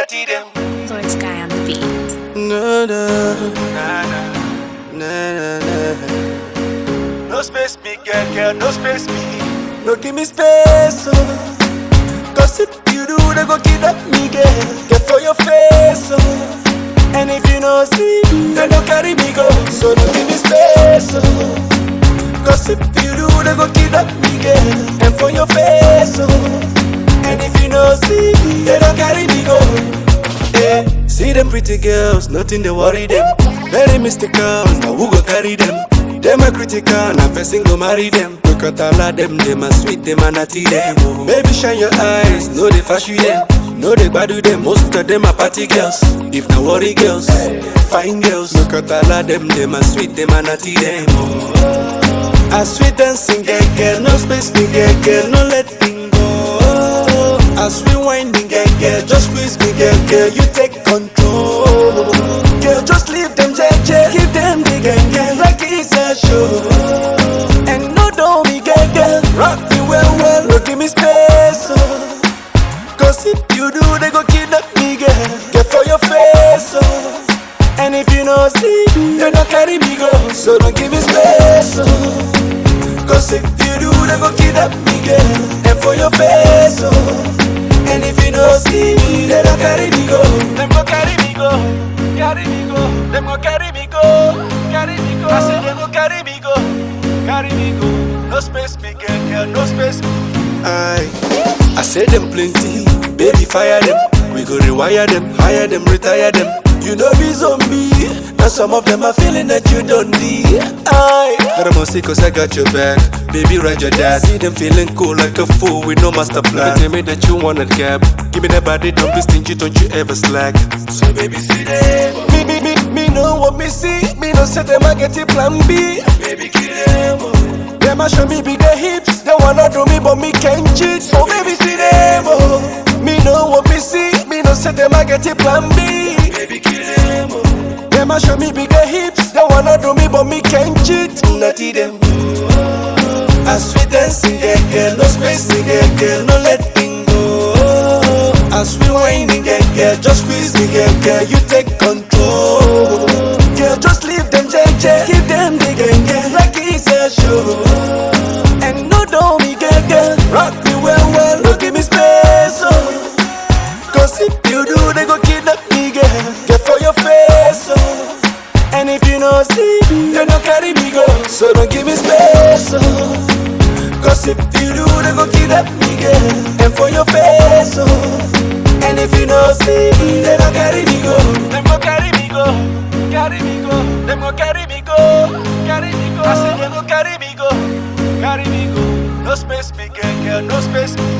dirty them. Lord Sky on the beat. Na na Nah, nah. na na na. No space me, girl, girl, no space me. No give me space, oh. Cause if you do, they go kidnap me, girl. Get for your face, oh. And if you no see, they no carry me go. So no give me space, oh. Cause if you do, they go kidnap me, girl. And for your face, oh. And if you no see, they don't carry me go. Yeah, see them pretty girls, nothing they worry them. Very mystical, now who go carry them? Them a critical, now person go marry them. Look at all of them, them a sweet, them a natty them. Oh. Baby shine your eyes, know they fashion them. Know they badu them, most of them are party girls. If not worry girls, fine girls. Look at all of them, them a sweet, them a natty them. Oh. A sweet dancing girl, girl, no space me girl, girl, no let me go. As we winding girl, girl, just squeeze me girl, girl, you take control. Girl, just leave them JJ, give them the gang gang like it's a show. And no don't me girl, girl, rock me well well, no give me space. Oh. Cause if you do, they go kidnap me girl, get for your face. Oh. And if you no see, they don't carry me go, so don't give me space. Oh. Cause if you do, they go kidnap me, girl. And for your face, oh. And if you no see me, they don't carry me go. Them go carry me go, carry me go. Them go carry me go, carry me go. I say them go carry me go, carry me go. No space me, girl, girl, no space me. Aye. I say them plenty, baby fire them. We go rewire them, hire them, retire them. You know be zombie. Now some of them are feeling that you don't need. Aye. But I'm see cause I got your back. Baby, ride your dad. See them feeling cool like a fool with no master plan. Tell me that you want a cab. Give me that body, don't be stingy, don't you ever slack. So baby, see them. Me, me, me, me know what me see. Me no say them I get it plan B. Baby, kill them. oh. Them a show me bigger hips. They wanna do me, but me can't cheat. So baby, see them. Oh. Me know what me see. Me no say them I get it plan B. Baby, kill them. Oh. Them a show me bigger hips. They wanna do me, but me can't cheat. Natty them. A sweet dancing girl, girl, no spacing girl, girl, no letting go. As we whining girl, girl, just squeeze me girl, girl, you take control. Girl, just leave them JJ, give them the gang, girl, like it's a show. And no don't me girl, girl, rock me well, well, no give me space, oh. Cause if you do, they go kidnap me, girl, get for your face, oh. And if you no see, they no carry me go. So don't give me space, oh. Cause if you do, they go kidnap me, girl. And for your face, oh. And if you no see, they no carry me go. Them go carry me go, carry me go. Them go carry me go, carry me go. I say them go carry me go, carry me go. No space me, girl, girl, no space me.